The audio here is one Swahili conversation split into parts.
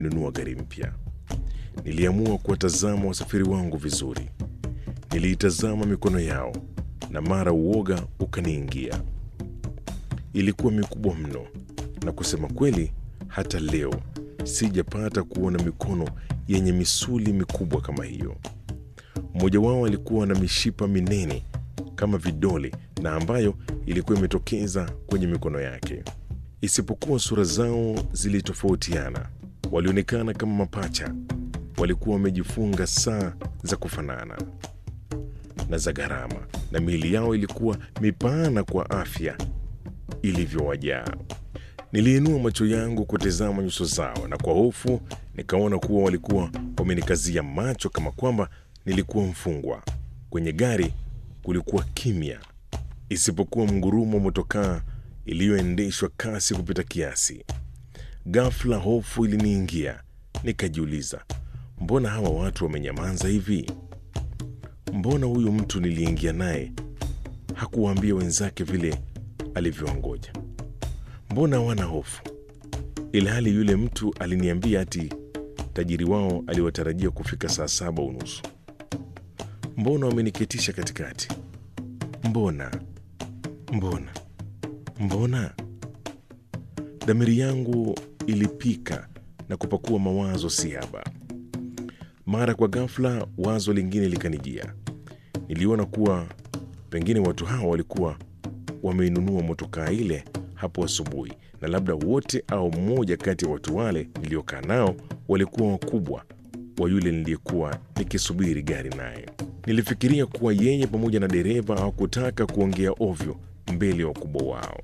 nunua gari mpya. Niliamua kuwatazama wasafiri wangu vizuri. Niliitazama mikono yao na mara uoga ukaniingia. Ilikuwa mikubwa mno, na kusema kweli, hata leo sijapata kuona mikono yenye misuli mikubwa kama hiyo. Mmoja wao alikuwa na mishipa minene kama vidole na ambayo ilikuwa imetokeza kwenye mikono yake. Isipokuwa sura zao zilitofautiana, walionekana kama mapacha. Walikuwa wamejifunga saa za kufanana na za gharama, na miili yao ilikuwa mipana kwa afya ilivyowajaa. Niliinua macho yangu kutazama nyuso zao, na kwa hofu nikaona kuwa walikuwa wamenikazia macho kama kwamba nilikuwa mfungwa. Kwenye gari kulikuwa kimya, isipokuwa mgurumo wa motokaa iliyoendeshwa kasi kupita kiasi. Ghafla hofu iliniingia, nikajiuliza, mbona hawa watu wamenyamaza hivi? Mbona huyu mtu niliingia naye hakuwaambia wenzake vile alivyoongoja? Mbona hawana hofu, ilhali yule mtu aliniambia ati tajiri wao aliwatarajia kufika saa saba unusu? Mbona wameniketisha katikati? Mbona, mbona, mbona? Dhamiri yangu ilipika na kupakua mawazo siaba. Mara kwa ghafla, wazo lingine likanijia. Niliona kuwa pengine watu hawa walikuwa wameinunua motokaa ile hapo asubuhi, na labda wote au mmoja kati ya watu wale niliokaa nao walikuwa wakubwa wa yule niliyekuwa nikisubiri gari naye. Nilifikiria kuwa yeye pamoja na dereva hawakutaka kuongea ovyo mbele ya wakubwa wao.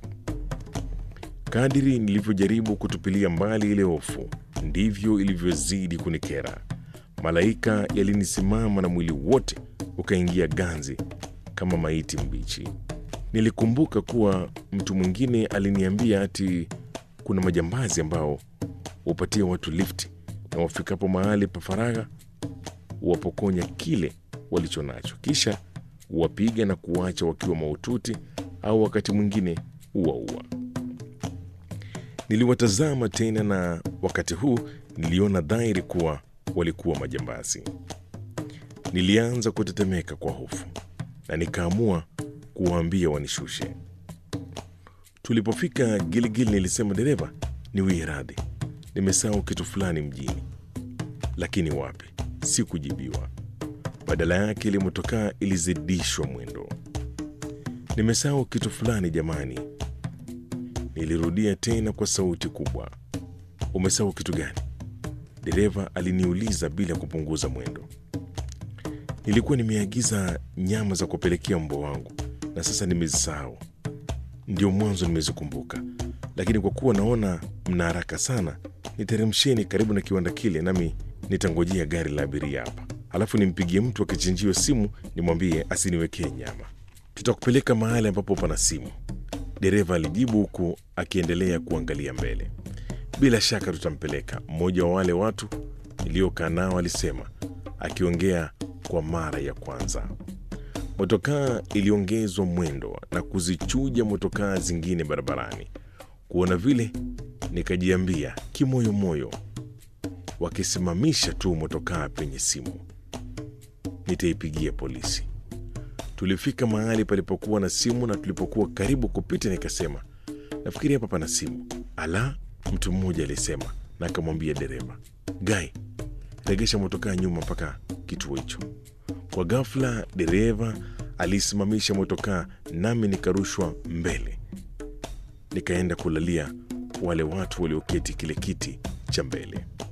Kadiri nilivyojaribu kutupilia mbali ile hofu, ndivyo ilivyozidi kunikera. Malaika yalinisimama na mwili wote ukaingia ganzi kama maiti mbichi. Nilikumbuka kuwa mtu mwingine aliniambia ati kuna majambazi ambao hupatia watu lifti na wafikapo mahali pa faragha huwapokonya kile walicho nacho, kisha huwapiga na kuwacha wakiwa mahututi au wakati mwingine huwaua. Niliwatazama tena, na wakati huu niliona dhahiri kuwa walikuwa majambazi. Nilianza kutetemeka kwa hofu na nikaamua kuwaambia wanishushe. Tulipofika Giligili, nilisema dereva, niwie radhi, nimesahau kitu fulani mjini. Lakini wapi, sikujibiwa. Badala yake ile motokaa ilizidishwa mwendo. Nimesahau kitu fulani jamani, nilirudia tena kwa sauti kubwa. Umesahau kitu gani? Dereva aliniuliza bila kupunguza mwendo. Nilikuwa nimeagiza nyama za kupelekea mbwa wangu na sasa nimezisahau. Ndio mwanzo nimezikumbuka, lakini kwa kuwa naona mna haraka sana, niteremsheni karibu na kiwanda kile, nami nitangojea gari la abiria hapa, alafu nimpigie mtu akichinjiwa simu nimwambie asiniwekee nyama. Tutakupeleka mahali ambapo pana simu, dereva alijibu huku akiendelea kuangalia mbele. Bila shaka tutampeleka, mmoja wa wale watu niliokaa nao alisema, akiongea kwa mara ya kwanza. Motokaa iliongezwa mwendo na kuzichuja motokaa zingine barabarani. Kuona vile, nikajiambia kimoyomoyo, wakisimamisha tu motokaa penye simu, nitaipigia polisi. Tulifika mahali palipokuwa na simu, na tulipokuwa karibu kupita, nikasema nafikiri hapa pana simu. Ala, mtu mmoja alisema, na akamwambia dereva, Gai, regesha motokaa nyuma mpaka kituo hicho. Kwa ghafla dereva alisimamisha motokaa, nami nikarushwa mbele, nikaenda kulalia wale watu walioketi kile kiti cha mbele.